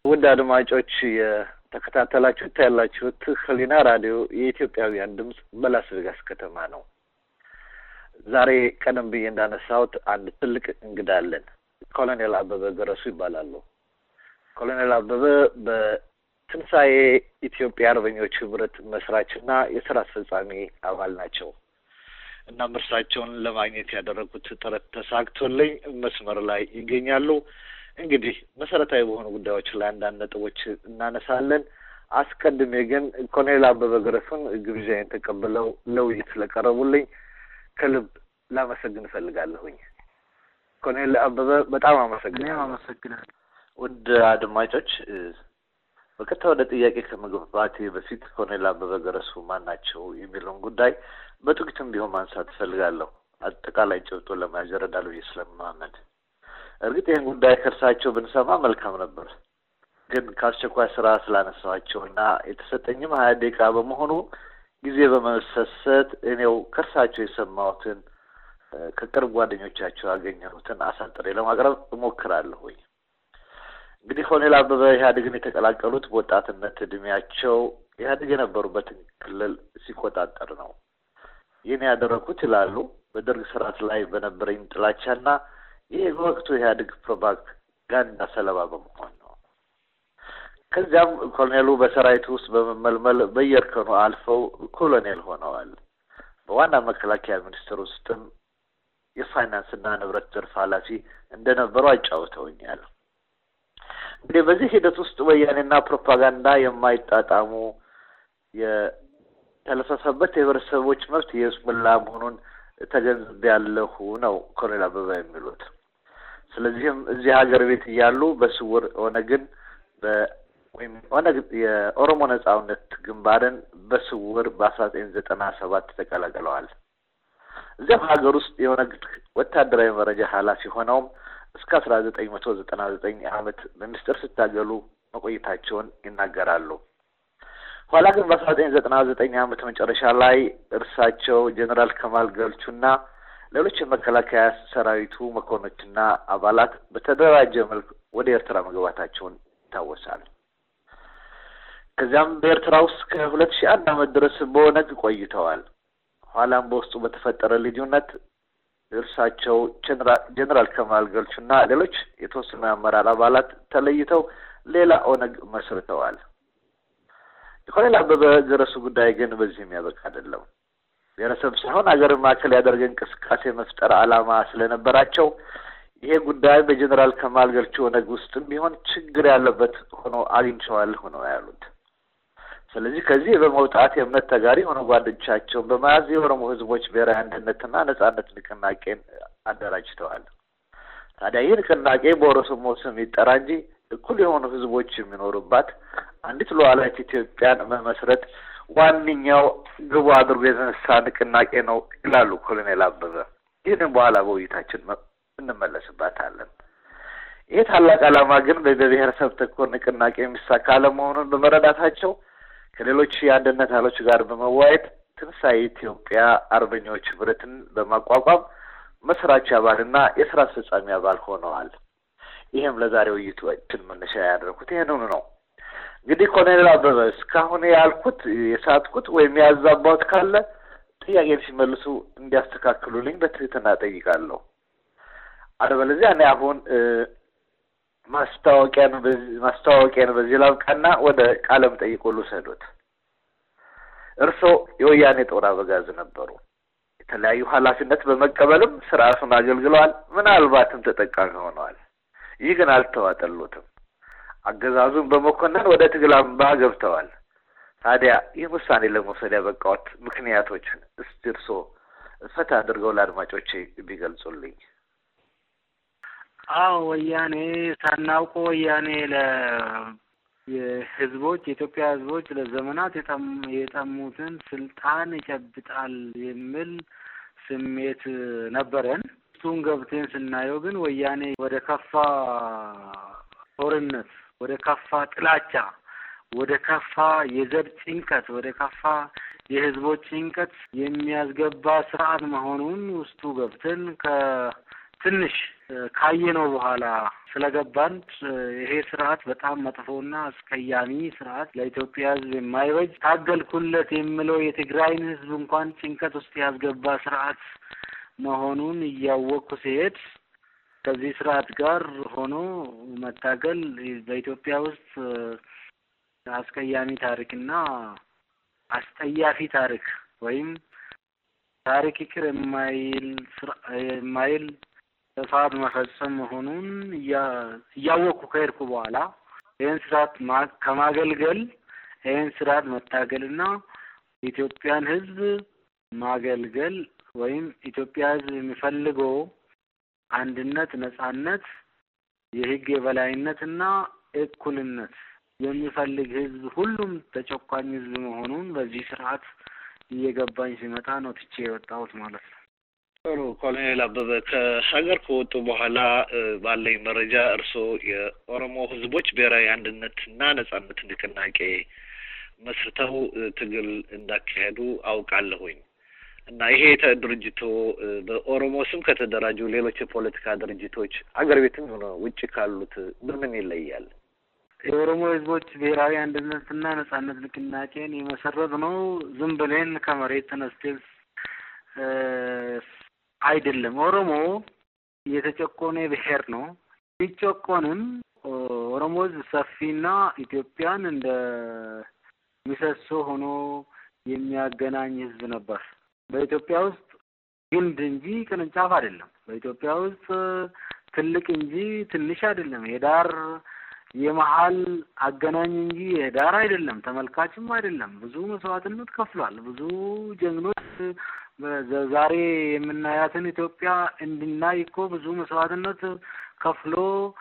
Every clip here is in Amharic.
ውድ አድማጮች የተከታተላችሁት ያላችሁት ህሊና ራዲዮ የኢትዮጵያውያን ድምፅ በላስ ቬጋስ ከተማ ነው። ዛሬ ቀደም ብዬ እንዳነሳሁት አንድ ትልቅ እንግዳ አለን። ኮሎኔል አበበ ገረሱ ይባላሉ። ኮሎኔል አበበ በትንሣኤ ኢትዮጵያ አርበኞች ህብረት መስራችና የስራ አስፈጻሚ አባል ናቸው። እናም እርሳቸውን ለማግኘት ያደረጉት ጥረት ተሳክቶልኝ መስመር ላይ ይገኛሉ። እንግዲህ መሰረታዊ በሆኑ ጉዳዮች ላይ አንዳንድ ነጥቦች እናነሳለን። አስቀድሜ ግን ኮሎኔል አበበ ገረሱን ግብዣዬን ተቀብለው ለውይይት ስለቀረቡልኝ ከልብ ላመሰግን እፈልጋለሁኝ። ኮሎኔል አበበ በጣም አመሰግናለሁ። አመሰግናለሁ። ውድ አድማጮች በቀጥታ ወደ ጥያቄ ከመግባቴ በፊት ኮሎኔል አበበ ገረሱ ማን ናቸው የሚለውን ጉዳይ በጥቂቱም ቢሆን ማንሳት እፈልጋለሁ። አጠቃላይ ጭብጦ ለመያዝ ይረዳል ብዬ ስለማመን እርግጥ ይህን ጉዳይ ከእርሳቸው ብንሰማ መልካም ነበር። ግን ከአስቸኳይ ስራ ስላነሳኋቸው እና የተሰጠኝም ሀያ ደቂቃ በመሆኑ ጊዜ በመሰሰት እኔው ከእርሳቸው የሰማሁትን ከቅርብ ጓደኞቻቸው ያገኘሁትን አሳጥሬ ለማቅረብ እሞክራለሁኝ። እንግዲህ ኮሎኔል አበበ ኢህአዴግን የተቀላቀሉት በወጣትነት እድሜያቸው ኢህአዴግ የነበሩበትን ክልል ሲቆጣጠር ነው። ይህን ያደረኩት ይላሉ በደርግ ስርዓት ላይ በነበረኝ ጥላቻና ይህ የወቅቱ ኢህአዴግ ፕሮፓጋንዳ ሰለባ በመሆን ነው። ከዚያም ኮሎኔሉ በሰራዊቱ ውስጥ በመመልመል በየእርከኑ አልፈው ኮሎኔል ሆነዋል። በዋና መከላከያ ሚኒስቴር ውስጥም የፋይናንስና ንብረት ዘርፍ ኃላፊ እንደነበሩ አጫውተውኛል። እንግዲህ በዚህ ሂደት ውስጥ ወያኔና ፕሮፓጋንዳ የማይጣጣሙ የተለፈፈበት የህብረተሰቦች መብት የስሙላ መሆኑን ተገንዝቤያለሁ ነው ኮሎኔል አበበ የሚሉት። ስለዚህም እዚህ ሀገር ቤት እያሉ በስውር ኦነግን ወይም ኦነግ የኦሮሞ ነጻነት ግንባርን በስውር በአስራ ዘጠኝ ዘጠና ሰባት ተቀላቅለዋል። እዚያም ሀገር ውስጥ የኦነግ ወታደራዊ መረጃ ኃላፊ ሆነውም እስከ አስራ ዘጠኝ መቶ ዘጠና ዘጠኝ ዓመት በሚስጥር ሲታገሉ መቆየታቸውን ይናገራሉ። ኋላ ግን በአስራ ዘጠኝ ዘጠና ዘጠኝ ዓመት መጨረሻ ላይ እርሳቸው ጀኔራል ከማል ገልቹና ሌሎች የመከላከያ ሰራዊቱ መኮንኖችና አባላት በተደራጀ መልክ ወደ ኤርትራ መግባታቸውን ይታወሳል። ከዚያም በኤርትራ ውስጥ ከሁለት ሺህ አንድ ዓመት ድረስ በኦነግ ቆይተዋል። ኋላም በውስጡ በተፈጠረ ልዩነት እርሳቸው ጀኔራል ከማል ገልቹና ሌሎች የተወሰኑ የአመራር አባላት ተለይተው ሌላ ኦነግ መስርተዋል። የኮሎኔል አበበ ገረሱ ጉዳይ ግን በዚህ የሚያበቃ አይደለም። ብሔረሰብ ሳይሆን ሀገርን ማዕከል ያደረገ እንቅስቃሴ መፍጠር ዓላማ ስለነበራቸው ይሄ ጉዳይ በጀኔራል ከማል ገልቹ ኦነግ ውስጥም ቢሆን ችግር ያለበት ሆኖ አግኝቼዋለሁ ነው ያሉት። ስለዚህ ከዚህ በመውጣት የእምነት ተጋሪ የሆኑ ጓደኞቻቸውን በመያዝ የኦሮሞ ሕዝቦች ብሔራዊ አንድነትና ነጻነት ንቅናቄን አደራጅተዋል። ታዲያ ይህ ንቅናቄ በኦሮሞ ስም ይጠራ እንጂ እኩል የሆኑ ሕዝቦች የሚኖሩባት አንዲት ሉዓላዊት ኢትዮጵያን መመስረት ዋነኛው ግቡ አድርጎ የተነሳ ንቅናቄ ነው ይላሉ ኮሎኔል አበበ። ይህንን በኋላ በውይይታችን እንመለስባታለን። ይህ ታላቅ ዓላማ ግን በብሔረሰብ ተኮር ንቅናቄ የሚሳካ አለመሆኑን በመረዳታቸው ከሌሎች የአንድነት ኃይሎች ጋር በመዋየት ትንሣኤ ኢትዮጵያ አርበኞች ህብረትን በማቋቋም መስራች አባልና የስራ አስፈጻሚ አባል ሆነዋል። ይህም ለዛሬ ውይይታችን መነሻ ያደረኩት ይህንኑ ነው። እንግዲህ ኮሎኔል አበበ እስካሁን ያልኩት የሳትኩት ወይም ያዛባሁት ካለ ጥያቄን ሲመልሱ እንዲያስተካክሉልኝ በትህትና ጠይቃለሁ። አለበለዚያ እኔ አሁን ማስታወቂያን ማስታወቂያን በዚህ ላብቃና ወደ ቃለ መጠይቁ ልውሰዶት። እርስዎ የወያኔ ጦር አበጋዝ ነበሩ። የተለያዩ ኃላፊነት በመቀበልም ስርዓቱን አገልግለዋል። ምናልባትም ተጠቃሚ ሆነዋል። ይህ ግን አልተዋጠሎትም። አገዛዙን በመኮነን ወደ ትግል አምባ ገብተዋል። ታዲያ ይህ ውሳኔ ለመውሰድ ያበቃዎት ምክንያቶችን እስቲ እርስዎ ፈታ አድርገው ለአድማጮቼ ቢገልጹልኝ። አዎ ወያኔ ሳናውቆ ወያኔ ለ የህዝቦች የኢትዮጵያ ህዝቦች ለዘመናት የጠሙትን ስልጣን ይጨብጣል የሚል ስሜት ነበረን። እሱን ገብተን ስናየው ግን ወያኔ ወደ ከፋ ጦርነት፣ ወደ ከፋ ጥላቻ፣ ወደ ከፋ የዘር ጭንቀት፣ ወደ ከፋ የህዝቦች ጭንቀት የሚያስገባ ስርዓት መሆኑን ውስጡ ገብተን ከትንሽ ካየነው በኋላ ስለገባን ይሄ ስርዓት በጣም መጥፎና አስቀያሚ ስርዓት ለኢትዮጵያ ሕዝብ የማይበጅ ታገልኩለት የምለው የትግራይን ሕዝብ እንኳን ጭንቀት ውስጥ ያስገባ ስርዓት መሆኑን እያወቅኩ ሲሄድ ከዚህ ስርዓት ጋር ሆኖ መታገል በኢትዮጵያ ውስጥ አስቀያሚ ታሪክና አስጠያፊ ታሪክ ወይም ታሪክ ይቅር የማይል የማይል ጥፋት መፈጸም መሆኑን እያወቅኩ ከሄድኩ በኋላ ይህን ስርዓት ከማገልገል ይህን ስርዓት መታገልና የኢትዮጵያን ህዝብ ማገልገል ወይም ኢትዮጵያ ህዝብ የሚፈልገው አንድነት፣ ነጻነት፣ የህግ የበላይነትና እኩልነት የሚፈልግ ህዝብ ሁሉም ተጨቋኝ ህዝብ መሆኑን በዚህ ስርዓት እየገባኝ ሲመጣ ነው ትቼ የወጣሁት ማለት ነው። ጥሩ ኮሎኔል አበበ ከሀገር ከወጡ በኋላ ባለኝ መረጃ እርስዎ የኦሮሞ ህዝቦች ብሔራዊ አንድነትና ነጻነት ንቅናቄ መስርተው ትግል እንዳካሄዱ አውቃለሁኝ እና ይሄ ድርጅቶ በኦሮሞ ስም ከተደራጁ ሌሎች የፖለቲካ ድርጅቶች አገር ቤትም ሆነ ውጭ ካሉት በምን ይለያል? የኦሮሞ ህዝቦች ብሔራዊ አንድነትና ነጻነት ንቅናቄን የመሰረት ነው ዝም ብለን ከመሬት ተነስተን አይደለም። ኦሮሞ የተጨቆነ ብሔር ነው። ሲጨቆንም ኦሮሞ ህዝብ ሰፊና ኢትዮጵያን እንደ ምሰሶ ሆኖ የሚያገናኝ ህዝብ ነበር። በኢትዮጵያ ውስጥ ግንድ እንጂ ቅርንጫፍ አይደለም። በኢትዮጵያ ውስጥ ትልቅ እንጂ ትንሽ አይደለም። የዳር የመሀል አገናኝ እንጂ የዳር አይደለም። ተመልካችም አይደለም። ብዙ መስዋዕትነት ከፍሏል። ብዙ ጀግኖች ዛሬ የምናያትን ኢትዮጵያ እንድናይ እኮ ብዙ መስዋዕትነት ከፍሎ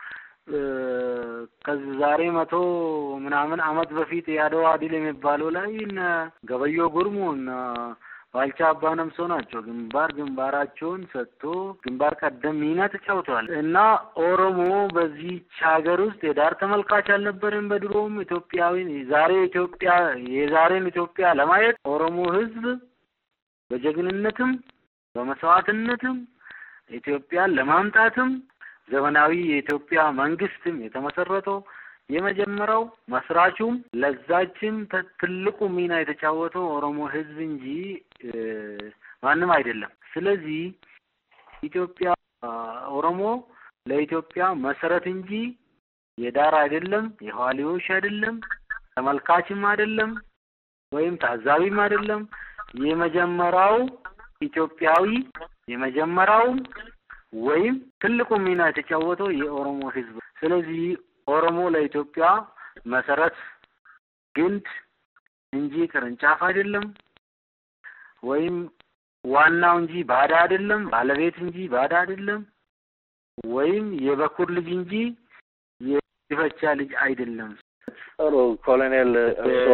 ከዚህ ዛሬ መቶ ምናምን አመት በፊት የአድዋ ድል የሚባለው ላይ እነ ገበዮ ጉርሙ እነ ባልቻ አባ ነምሶ ናቸው ግንባር ግንባራቸውን ሰጥቶ ግንባር ቀደም ሚና ተጫውተዋል። እና ኦሮሞ በዚህች ሀገር ውስጥ የዳር ተመልካች አልነበረም። በድሮም ኢትዮጵያዊ ዛሬ ኢትዮጵያ የዛሬን ኢትዮጵያ ለማየት ኦሮሞ ህዝብ በጀግንነትም በመስዋዕትነትም ኢትዮጵያን ለማምጣትም ዘመናዊ የኢትዮጵያ መንግስትም የተመሰረተው የመጀመሪያው መስራቹም ለዛችም ትልቁ ሚና የተጫወተው ኦሮሞ ህዝብ እንጂ ማንም አይደለም። ስለዚህ ኢትዮጵያ ኦሮሞ ለኢትዮጵያ መሰረት እንጂ የዳር አይደለም፣ የኋሊዎች አይደለም፣ ተመልካችም አይደለም፣ ወይም ታዛቢም አይደለም። የመጀመሪያው ኢትዮጵያዊ የመጀመሪያው ወይም ትልቁ ሚና የተጫወተው የኦሮሞ ህዝብ። ስለዚህ ኦሮሞ ለኢትዮጵያ መሰረት ግንድ እንጂ ቅርንጫፍ አይደለም፣ ወይም ዋናው እንጂ ባዳ አይደለም፣ ባለቤት እንጂ ባዳ አይደለም፣ ወይም የበኩር ልጅ እንጂ የፈቻ ልጅ አይደለም። ጥሩ ኮሎኔል፣ እርስዎ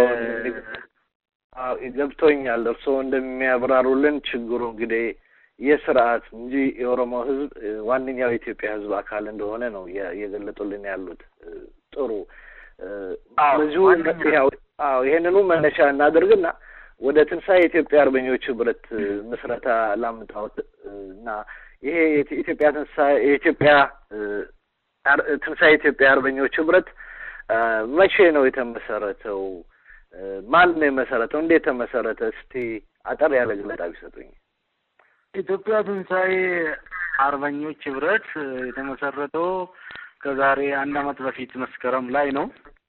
ገብቶኛል። እርስዎ እንደሚያብራሩልን ችግሩ እንግዲህ የስርዓት እንጂ የኦሮሞ ህዝብ ዋነኛው የኢትዮጵያ ህዝብ አካል እንደሆነ ነው እየገለጡልን ያሉት። ጥሩ ብዙ አዎ ይሄንኑ መነሻ እናድርግና ወደ ትንሣኤ የኢትዮጵያ አርበኞች ህብረት ምስረታ ላምጣዎት እና ይሄ የኢትዮጵያ ትንሣኤ የኢትዮጵያ ትንሣኤ የኢትዮጵያ አርበኞች ህብረት መቼ ነው የተመሰረተው? ማን ነው የመሰረተው? እንዴት ተመሰረተ? እስቲ አጠር ያለ ገለጻ ቢሰጡኝ። ኢትዮጵያ ትንሣኤ አርበኞች ህብረት የተመሰረተው ከዛሬ አንድ አመት በፊት መስከረም ላይ ነው።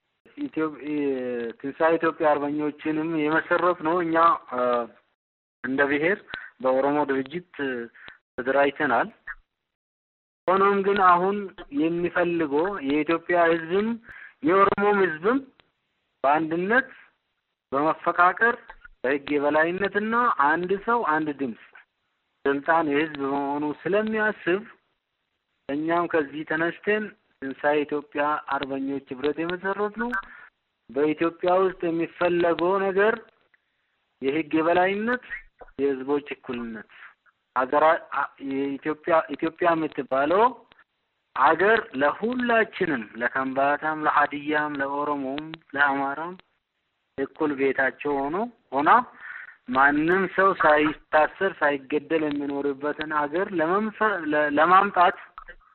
ትንሣኤ ኢትዮጵያ አርበኞችንም የመሰረት ነው እኛ እንደ ብሔር በኦሮሞ ድርጅት ተደራጅተናል። ሆኖም ግን አሁን የሚፈልገው የኢትዮጵያ ህዝብም የኦሮሞም ህዝብም በአንድነት በመፈቃቀር በህግ የበላይነትና አንድ ሰው አንድ ድምፅ ስልጣን የህዝብ በመሆኑ ስለሚያስብ እኛም ከዚህ ተነስተን ትንሣኤ ኢትዮጵያ አርበኞች ህብረት የመሰረት ነው። በኢትዮጵያ ውስጥ የሚፈለገው ነገር የህግ የበላይነት፣ የህዝቦች እኩልነት ሀገራ የኢትዮጵያ ኢትዮጵያ የምትባለው ሀገር ለሁላችንም ለከምባታም፣ ለሀዲያም፣ ለኦሮሞም፣ ለአማራም እኩል ቤታቸው ሆኖ ሆና ማንም ሰው ሳይታሰር ሳይገደል የሚኖርበትን ሀገር ለማምጣት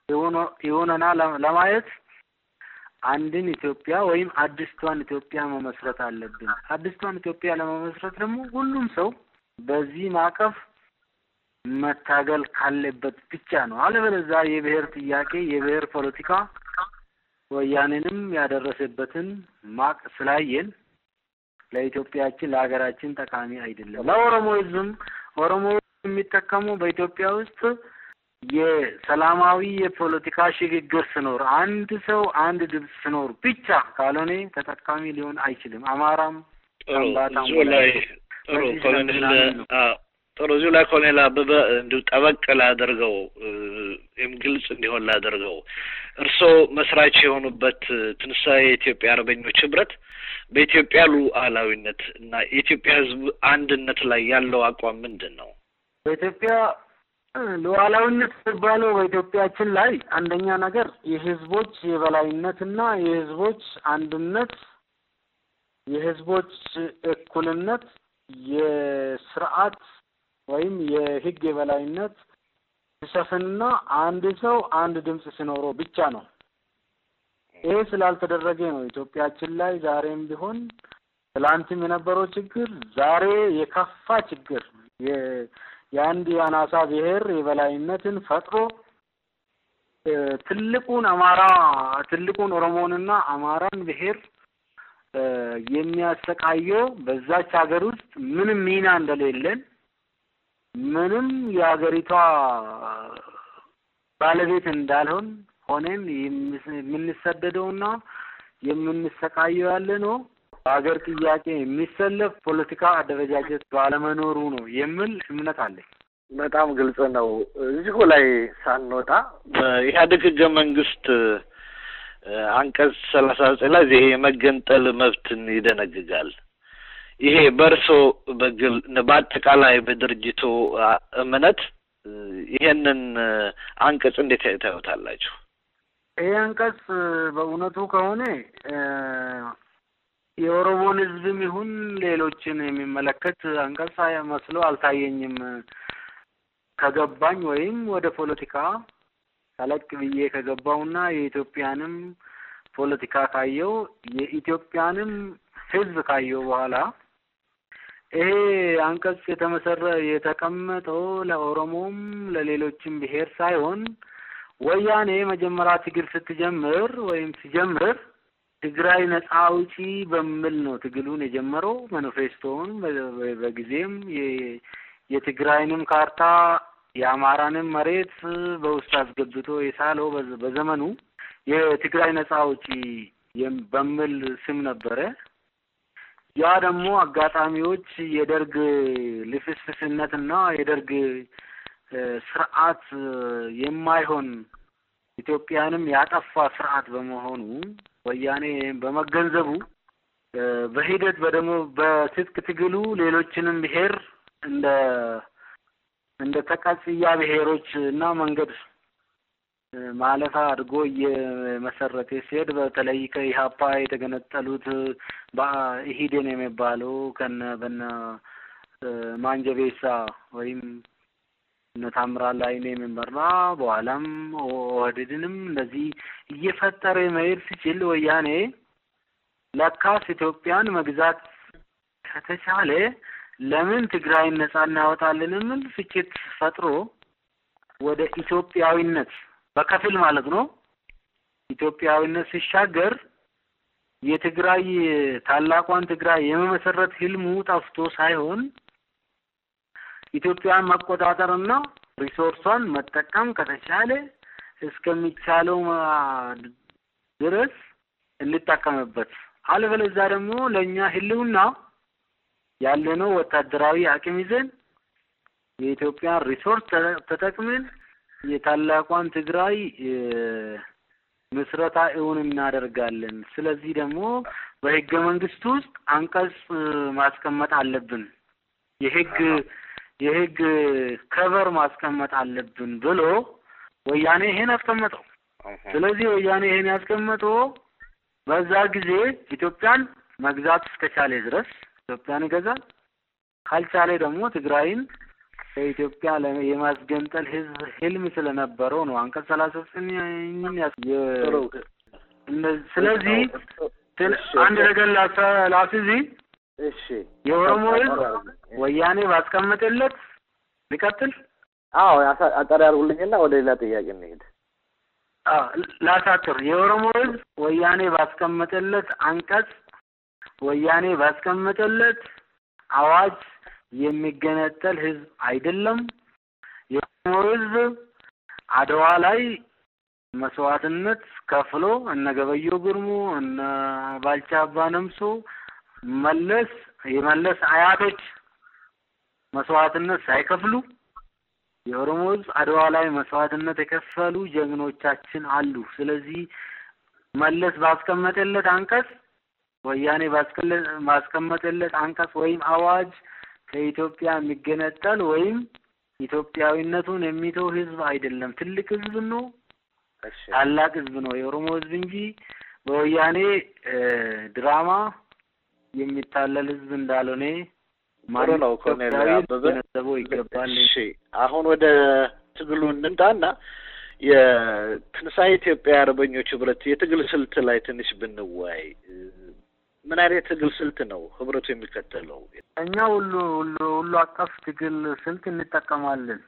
ይሆነና ለማየት አንድን ኢትዮጵያ ወይም አዲስቷን ኢትዮጵያ መመስረት አለብን። አዲስቷን ኢትዮጵያ ለመመስረት ደግሞ ሁሉም ሰው በዚህ ማዕቀፍ መታገል ካለበት ብቻ ነው። አለበለዚያ የብሔር ጥያቄ የብሔር ፖለቲካ ወያኔንም ያደረሰበትን ማቅ ስላየን ለኢትዮጵያችን ለሀገራችን ጠቃሚ አይደለም። ለኦሮሞ ሕዝብም ኦሮሞ የሚጠቀሙ በኢትዮጵያ ውስጥ የሰላማዊ የፖለቲካ ሽግግር ስኖር አንድ ሰው አንድ ድምፅ ስኖር ብቻ ካልሆነ ተጠቃሚ ሊሆን አይችልም። አማራም ጥሩ እዚሁ ላይ ጥሩ ኮሎኔል ጥሩ እዚሁ ላይ ኮሎኔል አበበ እንዲሁ ጠበቅ ላደርገው ወይም ግልጽ እንዲሆን ላደርገው እርስዎ መስራች የሆኑበት ትንሣኤ የኢትዮጵያ አርበኞች ህብረት በኢትዮጵያ ሉዓላዊነት እና የኢትዮጵያ ህዝብ አንድነት ላይ ያለው አቋም ምንድን ነው? በኢትዮጵያ ሉዓላዊነት የሚባለው በኢትዮጵያችን ላይ አንደኛ ነገር የህዝቦች የበላይነትና የህዝቦች አንድነት፣ የህዝቦች እኩልነት፣ የስርዓት ወይም የህግ የበላይነት ሲሰፍንና አንድ ሰው አንድ ድምፅ ሲኖረው ብቻ ነው። ይሄ ስላልተደረገ ነው ኢትዮጵያችን ላይ ዛሬም ቢሆን ትላንትም የነበረው ችግር ዛሬ የከፋ ችግር የአንድ የአናሳ ብሔር የበላይነትን ፈጥሮ ትልቁን አማራ ትልቁን ኦሮሞንና አማራን ብሔር የሚያሰቃየው በዛች ሀገር ውስጥ ምንም ሚና እንደሌለን ምንም የሀገሪቷ ባለቤት እንዳልሆን ሆነን የምንሰደደውና የምንሰቃየው ያለ ነው። በሀገር ጥያቄ የሚሰለፍ ፖለቲካ አደረጃጀት ባለመኖሩ ነው የሚል እምነት አለኝ። በጣም ግልጽ ነው። እዚሁ ላይ ሳንወጣ በኢህአዴግ ህገ መንግስት አንቀጽ ሰላሳ ዘጠኝ ላይ ይሄ የመገንጠል መብትን ይደነግጋል። ይሄ በእርሶ በግል በአጠቃላይ በድርጅቱ እምነት ይሄንን አንቀጽ እንዴት ታዩታላችሁ? ይሄ አንቀጽ በእውነቱ ከሆነ የኦሮሞን ህዝብም ይሁን ሌሎችን የሚመለከት አንቀጽ መስሎ አልታየኝም። ከገባኝ ወይም ወደ ፖለቲካ ጠለቅ ብዬ ከገባውና የኢትዮጵያንም ፖለቲካ ካየው የኢትዮጵያንም ህዝብ ካየው በኋላ ይሄ አንቀጽ የተመሰረ የተቀመጠው ለኦሮሞም ለሌሎችም ብሔር ሳይሆን ወያኔ መጀመሪያ ትግል ስትጀምር ወይም ሲጀምር ትግራይ ነጻ አውጪ በሚል ነው ትግሉን የጀመረው። ማኒፌስቶውን በጊዜም የትግራይንም ካርታ የአማራንም መሬት በውስጥ አስገብቶ የሳለው በዘመኑ የትግራይ ነጻ አውጪ በሚል ስም ነበረ። ያ ደግሞ አጋጣሚዎች የደርግ ልፍስፍስነትና የደርግ ስርዓት የማይሆን ኢትዮጵያንም ያጠፋ ስርዓት በመሆኑ ወያኔ በመገንዘቡ በሂደት በደሞ በትጥቅ ትግሉ ሌሎችንም ብሔር እንደ እንደ ተቀጽያ ብሔሮች እና መንገድ ማለፋ አድርጎ እየመሰረተ ሲሄድ በተለይ ከኢህአፓ የተገነጠሉት በኢሂዴን የሚባለው ከነ በነ ማንጀቤሳ ወይም እነ ታምራት ላይኔ የሚመራ በኋላም ኦህዴድንም እንደዚህ እየፈጠረ መሄድ ሲችል ወያኔ ለካስ ኢትዮጵያን መግዛት ከተቻለ ለምን ትግራይን ነጻ እናወጣለን የሚል ፍጭት ፈጥሮ ወደ ኢትዮጵያዊነት በከፊል ማለት ነው ኢትዮጵያዊነት ሲሻገር የትግራይ ታላቋን ትግራይ የመመሰረት ህልሙ ጠፍቶ ሳይሆን ኢትዮጵያን መቆጣጠርና ሪሶርሷን መጠቀም ከተቻለ እስከሚቻለው ድረስ እንጠቀምበት፣ አለበለዚያ ደግሞ ለእኛ ህልውና ያለነው ወታደራዊ አቅም ይዘን የኢትዮጵያን ሪሶርስ ተጠቅመን የታላቋን ትግራይ ምስረታ እውን እናደርጋለን። ስለዚህ ደግሞ በህገ መንግስት ውስጥ አንቀጽ ማስቀመጥ አለብን፣ የህግ የህግ ከቨር ማስቀመጥ አለብን ብሎ ወያኔ ይሄን አስቀመጠው። ስለዚህ ወያኔ ይሄን ያስቀመጠው በዛ ጊዜ ኢትዮጵያን መግዛት እስከቻለ ድረስ ኢትዮጵያን ይገዛል፣ ካልቻለ ደግሞ ትግራይን ከኢትዮጵያ የማስገንጠል ህዝብ ህልም ስለነበረው ነው። አንቀጽ ሰላሳ ዘጠኝን ስለዚህ አንድ ነገር ላስይዝ። እሺ የኦሮሞ ህዝብ ወያኔ ባስቀመጠለት ሊቀጥል አዎ አጠር ያርጉልኝና ወደ ሌላ ጥያቄ እንሄድ። ላሳጥር። የኦሮሞ ህዝብ ወያኔ ባስቀመጠለት አንቀጽ ወያኔ ባስቀመጠለት አዋጅ የሚገነጠል ህዝብ አይደለም። የኦሮሞ ህዝብ አድዋ ላይ መስዋዕትነት ከፍሎ እነ ገበዮ ጉርሙ እነ ባልቻ አባ ነምሶ መለስ የመለስ አያቶች መስዋዕትነት ሳይከፍሉ የኦሮሞ ህዝብ አድዋ ላይ መስዋዕትነት የከፈሉ ጀግኖቻችን አሉ። ስለዚህ መለስ ባስቀመጠለት አንቀጽ ወያኔ ባስቀመጠለት አንቀጽ ወይም አዋጅ ከኢትዮጵያ የሚገነጠል ወይም ኢትዮጵያዊነቱን የሚተው ህዝብ አይደለም። ትልቅ ህዝብ ነው። ታላቅ ህዝብ ነው የኦሮሞ ህዝብ እንጂ በወያኔ ድራማ የሚታለል ህዝብ እንዳልሆነ ጥሩ ነው። ኮሎኔል አበበ ገነዘበው ይገባል። እሺ አሁን ወደ ትግሉ እንምጣና የትንሣኤ ኢትዮጵያ አርበኞች ህብረት የትግል ስልት ላይ ትንሽ ብንወያይ። ምን አይነት ትግል ስልት ነው ህብረቱ የሚከተለው? እኛ ሁሉ ሁሉ ሁሉ አቀፍ ትግል ስልት እንጠቀማለን።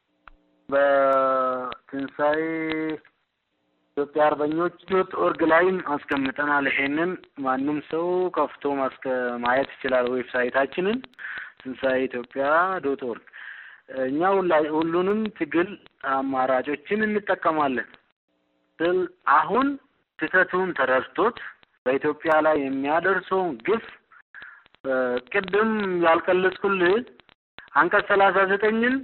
በትንሣኤ ኢትዮጵያ አርበኞች ዶት ኦርግ ላይም አስቀምጠናል። ይሄንን ማንም ሰው ከፍቶ ማስከ ማየት ይችላል። ዌብሳይታችንን ትንሣኤ ኢትዮጵያ ዶት ኦርግ። እኛ ሁሉንም ትግል አማራጮችን እንጠቀማለን ስል አሁን ስህተቱን ተረድቶት በኢትዮጵያ ላይ የሚያደርሰውን ግፍ ቅድም ያልቀለጽኩልህ አንቀጽ ሰላሳ ዘጠኝን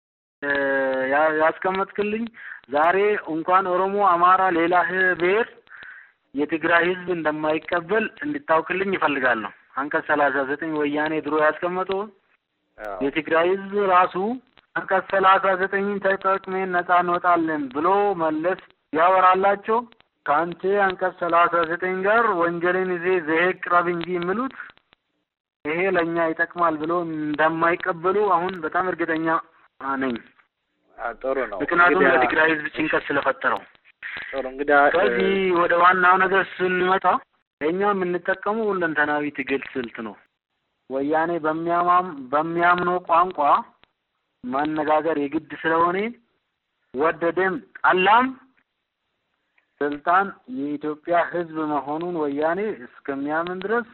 ያስቀመጥክልኝ ዛሬ እንኳን ኦሮሞ፣ አማራ፣ ሌላ ብሔር የትግራይ ህዝብ እንደማይቀበል እንድታውቅልኝ ይፈልጋለሁ። አንቀጽ ሰላሳ ዘጠኝ ወያኔ ድሮ ያስቀመጠው የትግራይ ህዝብ ራሱ አንቀጽ ሰላሳ ዘጠኝን ተጠቅሜን ነጻ እንወጣለን ብሎ መለስ ያወራላቸው ከአንተ አንቀጽ ሰላሳ ዘጠኝ ጋር ወንጀልን ይዜ ዘሄግ ቅረብ እንጂ የሚሉት ይሄ ለእኛ ይጠቅማል ብሎ እንደማይቀበሉ አሁን በጣም እርግጠኛ ነኝ። ጥሩ ነው። ምክንያቱም ለትግራይ ህዝብ ጭንቀት ስለፈጠረው። ጥሩ እንግዲህ ከዚህ ወደ ዋናው ነገር ስንመጣ እኛ የምንጠቀመው ሁለንተናዊ ትግል ስልት ነው። ወያኔ በሚያማም በሚያምነው ቋንቋ ማነጋገር የግድ ስለሆነ ወደደም ጠላም ስልጣን የኢትዮጵያ ህዝብ መሆኑን ወያኔ እስከሚያምን ድረስ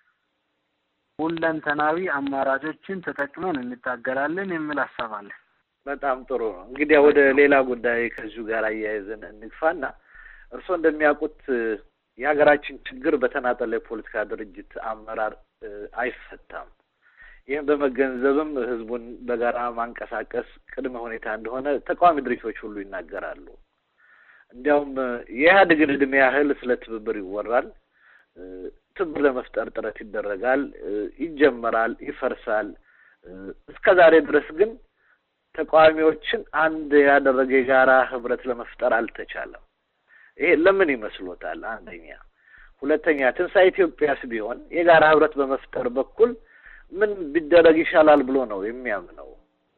ሁለንተናዊ አማራጮችን ተጠቅመን እንታገላለን የሚል ሀሳብ አለን። በጣም ጥሩ ነው። እንግዲህ ወደ ሌላ ጉዳይ ከዚሁ ጋር አያይዘን እንግፋና እርስዎ እንደሚያውቁት የሀገራችን ችግር በተናጠለ የፖለቲካ ድርጅት አመራር አይፈታም። ይህም በመገንዘብም ህዝቡን በጋራ ማንቀሳቀስ ቅድመ ሁኔታ እንደሆነ ተቃዋሚ ድርጅቶች ሁሉ ይናገራሉ። እንዲያውም የኢህአዴግን እድሜ ያህል ስለ ትብብር ይወራል። ትብብር ለመፍጠር ጥረት ይደረጋል፣ ይጀመራል፣ ይፈርሳል። እስከ ዛሬ ድረስ ግን ተቃዋሚዎችን አንድ ያደረገ የጋራ ህብረት ለመፍጠር አልተቻለም። ይሄ ለምን ይመስሎታል? አንደኛ። ሁለተኛ ትንሣኤ ኢትዮጵያስ ቢሆን የጋራ ህብረት በመፍጠር በኩል ምን ቢደረግ ይሻላል ብሎ ነው የሚያምነው?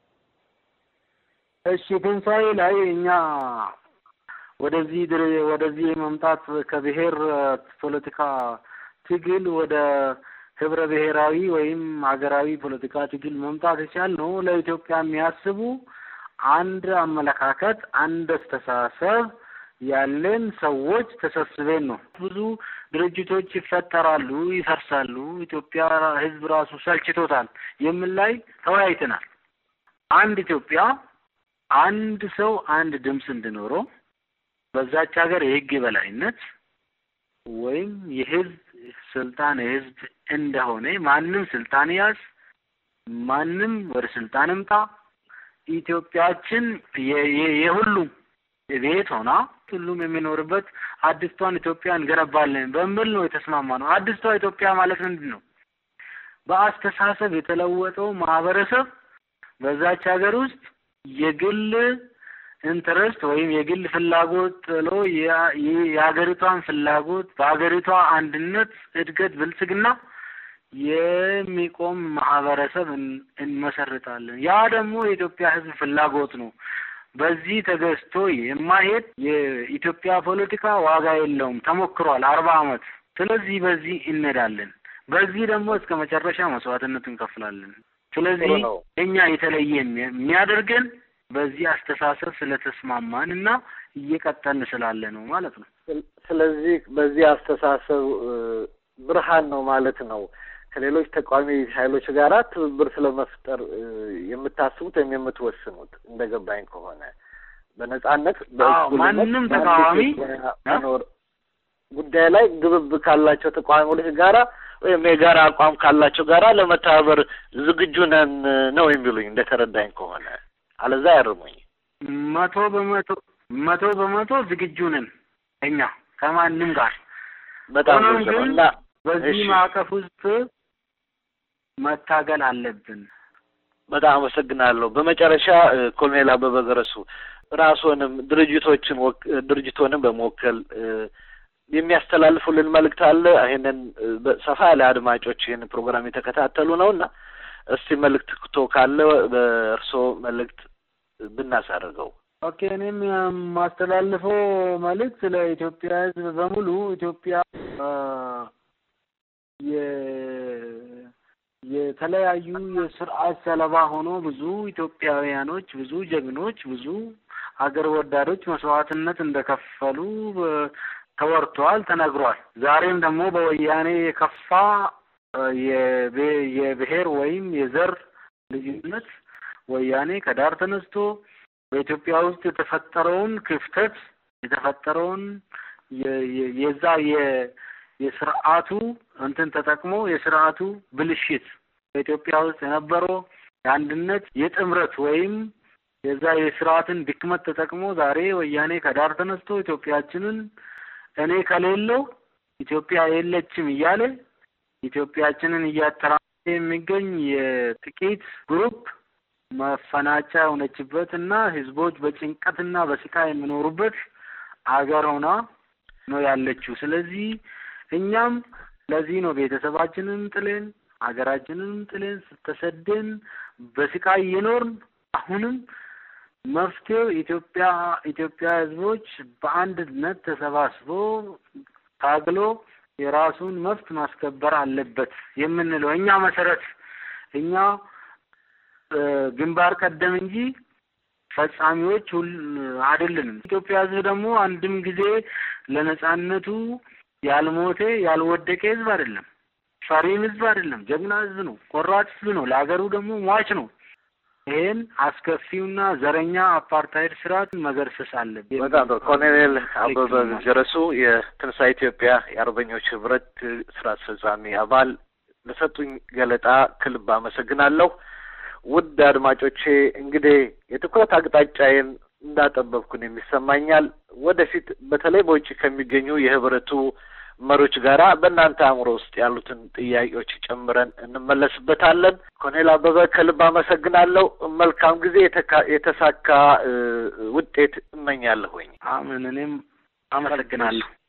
እሺ ትንሣኤ ላይ እኛ ወደዚህ ድር ወደዚህ መምጣት ከብሔር ፖለቲካ ትግል ወደ ህብረ ብሔራዊ ወይም ሀገራዊ ፖለቲካ ትግል መምጣት የቻልነው ለኢትዮጵያ የሚያስቡ አንድ አመለካከት፣ አንድ አስተሳሰብ ያለን ሰዎች ተሰብስበን ነው። ብዙ ድርጅቶች ይፈጠራሉ፣ ይፈርሳሉ፣ ኢትዮጵያ ህዝብ ራሱ ሰልችቶታል የሚል ላይ ተወያይተናል። አንድ ኢትዮጵያ አንድ ሰው አንድ ድምፅ እንዲኖረው በዛች ሀገር የህግ የበላይነት ወይም የህዝብ ስልጣን የህዝብ እንደሆነ ማንም ስልጣን ያዝ፣ ማንም ወደ ስልጣን እምጣ፣ ኢትዮጵያችን የሁሉም ቤት ሆና ሁሉም የሚኖርበት አዲስቷን ኢትዮጵያ እንገነባለን በሚል ነው የተስማማ ነው። አዲስቷ ኢትዮጵያ ማለት ምንድን ነው? በአስተሳሰብ የተለወጠው ማህበረሰብ በዛች ሀገር ውስጥ የግል ኢንትረስት ወይም የግል ፍላጎት ጥሎ የሀገሪቷን ፍላጎት በሀገሪቷ አንድነት፣ እድገት፣ ብልጽግና የሚቆም ማህበረሰብ እንመሰርታለን። ያ ደግሞ የኢትዮጵያ ሕዝብ ፍላጎት ነው። በዚህ ተገዝቶ የማይሄድ የኢትዮጵያ ፖለቲካ ዋጋ የለውም። ተሞክሯል አርባ አመት። ስለዚህ በዚህ እንሄዳለን። በዚህ ደግሞ እስከ መጨረሻ መስዋዕትነት እንከፍላለን። ስለዚህ እኛ የተለየ የሚያደርገን በዚህ አስተሳሰብ ስለተስማማን እና እየቀጠልን ስላለ ነው ማለት ነው። ስለዚህ በዚህ አስተሳሰብ ብርሃን ነው ማለት ነው። ከሌሎች ተቃዋሚ ኃይሎች ጋር ትብብር ስለመፍጠር የምታስቡት ወይም የምትወስኑት እንደ ገባኝ ከሆነ በነጻነት ማንም ተቃዋሚ መኖር ጉዳይ ላይ ግብብ ካላቸው ተቃዋሚዎች ጋራ ወይም የጋራ አቋም ካላቸው ጋራ ለመተባበር ዝግጁ ነን ነው የሚሉኝ እንደተረዳኝ ከሆነ አለዛ ያርሙኝ። መቶ በመቶ መቶ በመቶ ዝግጁ ነን እኛ ከማንም ጋር በጣም ግን እና በዚህ ማዕቀፍ ውስጥ መታገል አለብን። በጣም አመሰግናለሁ። በመጨረሻ ኮሎኔል አበበ ገረሱ ራስዎንም ድርጅቶችን ድርጅቶንም በመወከል የሚያስተላልፉልን መልእክት አለ? ይሄንን ሰፋ ያለ አድማጮች ይህን ፕሮግራም የተከታተሉ ነው እና እስቲ መልእክት ክቶ ካለ በእርስዎ መልእክት ብናሳርገው። ኦኬ እኔም የማስተላልፈው መልእክት ለኢትዮጵያ ሕዝብ በሙሉ ኢትዮጵያ የተለያዩ የስርዓት ሰለባ ሆኖ ብዙ ኢትዮጵያውያኖች፣ ብዙ ጀግኖች፣ ብዙ ሀገር ወዳዶች መስዋዕትነት እንደከፈሉ ተወርቷል፣ ተነግሯል። ዛሬም ደግሞ በወያኔ የከፋ የብሔር ወይም የዘር ልዩነት ወያኔ ከዳር ተነስቶ በኢትዮጵያ ውስጥ የተፈጠረውን ክፍተት የተፈጠረውን የዛ የስርዓቱ እንትን ተጠቅሞ የስርዓቱ ብልሽት በኢትዮጵያ ውስጥ የነበረው የአንድነት የጥምረት ወይም የዛ የስርዓትን ድክመት ተጠቅሞ ዛሬ ወያኔ ከዳር ተነስቶ ኢትዮጵያችንን እኔ ከሌለው ኢትዮጵያ የለችም እያለ ኢትዮጵያችንን እያተራመሰ የሚገኝ የጥቂት ግሩፕ መፈናጫ የሆነችበት እና ህዝቦች በጭንቀትና በስቃይ የሚኖሩበት አገር ሆና ነው ያለችው። ስለዚህ እኛም ለዚህ ነው ቤተሰባችንን ጥለን ሀገራችንን ጥለን ተሰደን በስቃይ እየኖርን አሁንም መፍትሄው ኢትዮጵያ ኢትዮጵያ ህዝቦች በአንድነት ተሰባስቦ ታግሎ የራሱን መብት ማስከበር አለበት የምንለው እኛ መሰረት እኛ ግንባር ቀደም እንጂ ፈጻሚዎች ሁል አይደለንም። ኢትዮጵያ ህዝብ ደግሞ አንድም ጊዜ ለነጻነቱ ያልሞተ ያልወደቀ ህዝብ አይደለም። ፈሪም ህዝብ አይደለም። ጀግና ህዝብ ነው። ቆራጥ ህዝብ ነው። ለሀገሩ ደግሞ ሟች ነው። ይሄን አስከፊውና ዘረኛ አፓርታይድ ስርዓት መገርሰስ አለብን። በጣም ጥሩ። ኮሎኔል አበበ ገረሱ የትንሣኤ ኢትዮጵያ የአርበኞች ህብረት ስራ አስፈጻሚ አባል ለሰጡኝ ገለጣ ከልብ አመሰግናለሁ። ውድ አድማጮቼ እንግዲህ የትኩረት አቅጣጫዬን እንዳጠበብኩን የሚሰማኛል። ወደፊት በተለይ በውጭ ከሚገኙ የህብረቱ መሪዎች ጋራ በእናንተ አእምሮ ውስጥ ያሉትን ጥያቄዎች ጨምረን እንመለስበታለን። ኮሎኔል አበበ ከልብ አመሰግናለሁ። መልካም ጊዜ፣ የተሳካ ውጤት እመኛለሁኝ። አሜን። እኔም አመሰግናለሁ።